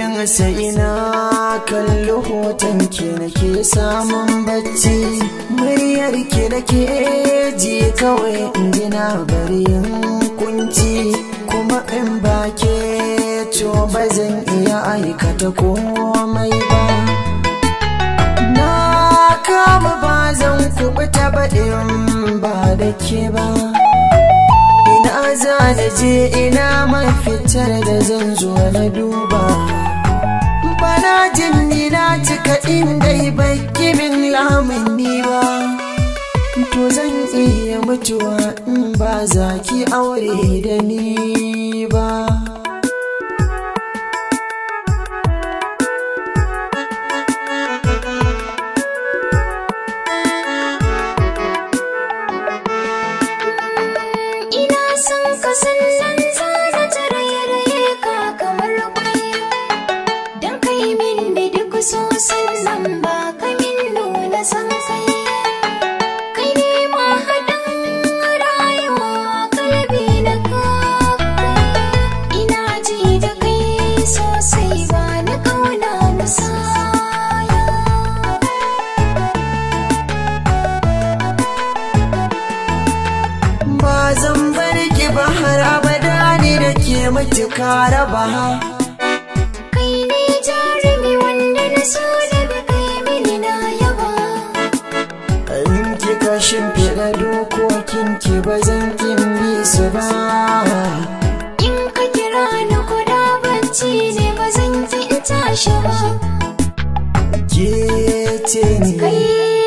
ganin sa ina kalli hoton ki nake samun bacci muryar ki nake ji kawai in gina bari kunci kuma in ba ke to ba zan iya aikata komai ba na kama ba zan kubuta ba in ba da ke ba ina za na je ina mafitar da zan zo na duba bana jin ni na cika inda baki min lamuni ba to zan iya mutuwa in ba za ki aure da ni ba Ina son ka sannan zana ta raye-raye ka kamar kwai Don kai min da duk so sannan ba ka min nuna san kai Kai ne ma haɗin rayuwa kalabi na kakai Ina ji da kai sosai ba na kauna musaya ba zan bar ki ba har abada ne da ke matuka raba Kai ne jarumi wanda na so da bi kai mini na yaba in kika shimfiɗa dokokin ki ba zan kin bi su ba In ka kira ni kuda bacci ne ba zan ki in tashi ba ke ce ni Kai